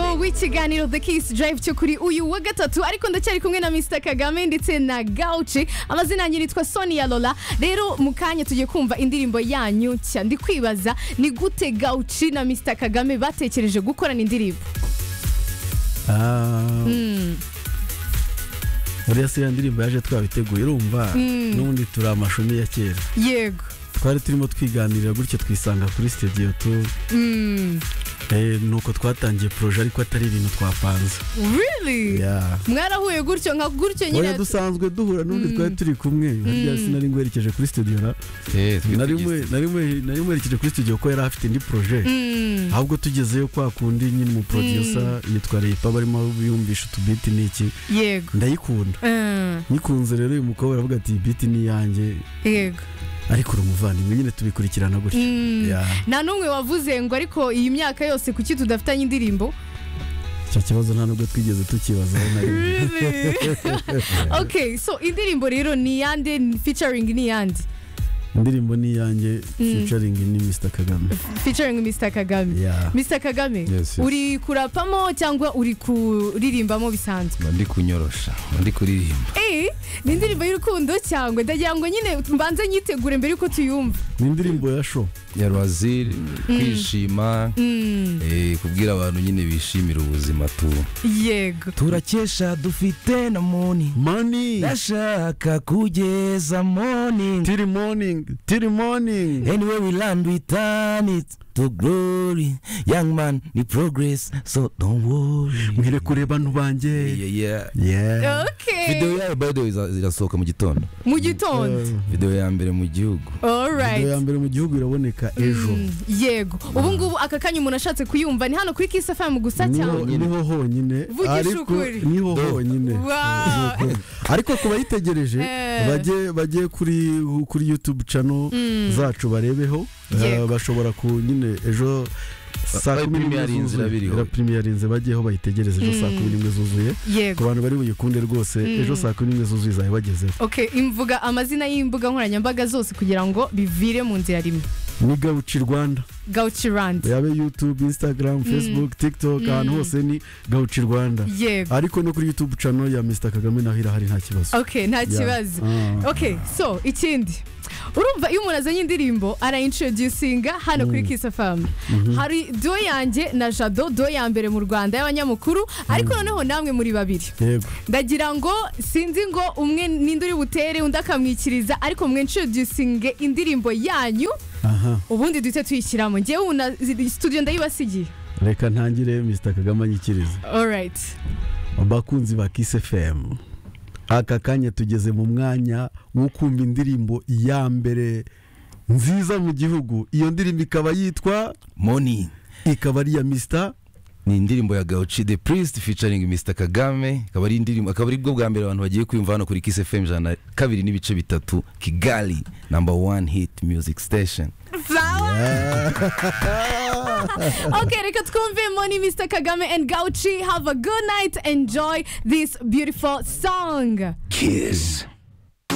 w'ikiganiro The Kiss Drive cyo kuri uyu wa gatatu ariko ndacyari kumwe na Mr Kagame ndetse na Gauchi amazina yanyu nitwa Sonia Lola rero mu kanya tugiye kumva indirimbo yanyu nshya ndi kwibaza ni gute Gauchi na Mr Kagame batekereje gukorana indirimbo Ah, Mm, buriya se iyo ndirimbo yaje twabiteguye urumva Mm. n'ubundi turi amashumi ya kera yego twari turimo twiganirira gutyo twisanga kuri studio tu Mm, eh, nuko twatangiye proje ariko atari ibintu twapanze really Yeah. mwarahuye gutyo nka gutyo oya nyine dusanzwe duhura n'undi twari turi kumwe harya sinari ngwerekeje kuri studio na nari mwe- nari mwe- nari ngwerekeje kuri studio ko yari afite indi proje Mm, ahubwo tugezeyo kwa kundi nyine umuproducer yitwa Ripa barimo biyumvisha utubiti n'iki yego ndayikunda Mm, nyikunze rero uyu mukobwa aravuga ati iyi biti ni iyanjye yego ariko uri umuvandimwe nyine tubikurikirana gutyo Mm. Yeah. nta n'umwe wavuze ngo ariko iyi myaka yose kuki tudafitanye indirimbo icyo kibazo nta nubwo twigeze tukibazaho na rimwe Really? ok so indirimbo rero ni iyande featuring ni iyande indirimbo ni iyanjye Mm. featuring ni Mr Kagame featuring Mr Kagame Yeah. Mr Kagame Yes, yes. uri kurapamo cyangwa uri kuririmbamo bisanzwe ndi kunyorosha ndi kuririmba Eh, ni indirimbo y'urukundo cyangwa ndagira ngo nyine mbanze nyitegure mbere yuko tuyumva ni indirimbo ya show ya rwaziri kwishima Mm, eh, kubwira abantu nyine bishimira ubuzima tu yego turakesha dufite na moni money ndashaka kugeza moni till morning till morning anyway we land we turn it to glory young man ni progress so don't worry mwere kureba abantu banjye yeah, yeah. yeah ok video yayo by the way iza- irasohoka mu gitondo mu gitondo Yeah. video ya mbere mu gihugu video ya alright mbere mu gihugu iraboneka ejo Mm, yego ubu ngubu aka kanya umuntu ashatse kuyumva ni hano kuri Kiss FM gusa niho cyangwa niho honyine Vugisha ariko ukuri. niho honyine Wow. Nuko. ariko ku bayitegereje Eh. bajye bajye kuri kuri youtube channel Mm. zacu barebeho Eh, Yego. bashobora ku nyine ejo saa Aho kumi n'imwe premiere inzira zuzuye biriho. Era premiere inzira bajyeho bayitegereze ejo saa Mm. kumi n'imwe zuzuye yego ku bantu bari buyikunde rwose ejo saa kumi n'imwe zuzuye izajya bagezeho ok imvuga amazina y'imbuga nkoranyambaga zose kugira ngo bivire mu nzira rimwe ni gawuci rwanda gauci randi yabe youtube instagram facebook tiktok ahantu hose ni gawuci rwanda yego ariko no kuri youtube channel ya mr kagame naho irahari nta kibazo ok nta Yeah. kibazo Ah. ok so ikindi urumva iyo umuntu azanye indirimbo arayintroducinga hano kuri kiss fm hari do yanjye na jado do ya mbere mu rwanda y'abanyamakuru ariko noneho namwe muri babiri yego ndagira ngo sinzi ngo umwe ninde uri butere undi akamwikiriza ariko mwe introducinge indirimbo yanyu aha ubundi duhite tuyishyiramo ngewe ubu na studio ndayibasigiye reka ntangire mr kagame anyikirize alright abakunzi ba Kiss FM aka kanya tugeze mu mwanya wo kumva indirimbo ya mbere nziza mu gihugu iyo ndirimbo ikaba yitwa moni ikaba ari iya Mr ni indirimbo ya gauci the priest featuring mr kagame akaba ari indirimbo akaba ari bwo bwa mbere abantu bagiye kwiyumva hano kuri kiss fm ijana na kabiri n'ibice bitatu kigali number one hit music station Flower. okay, reka twumve Money Mr. Kagame and Gauchi. Have a good night. Enjoy this beautiful song. kiss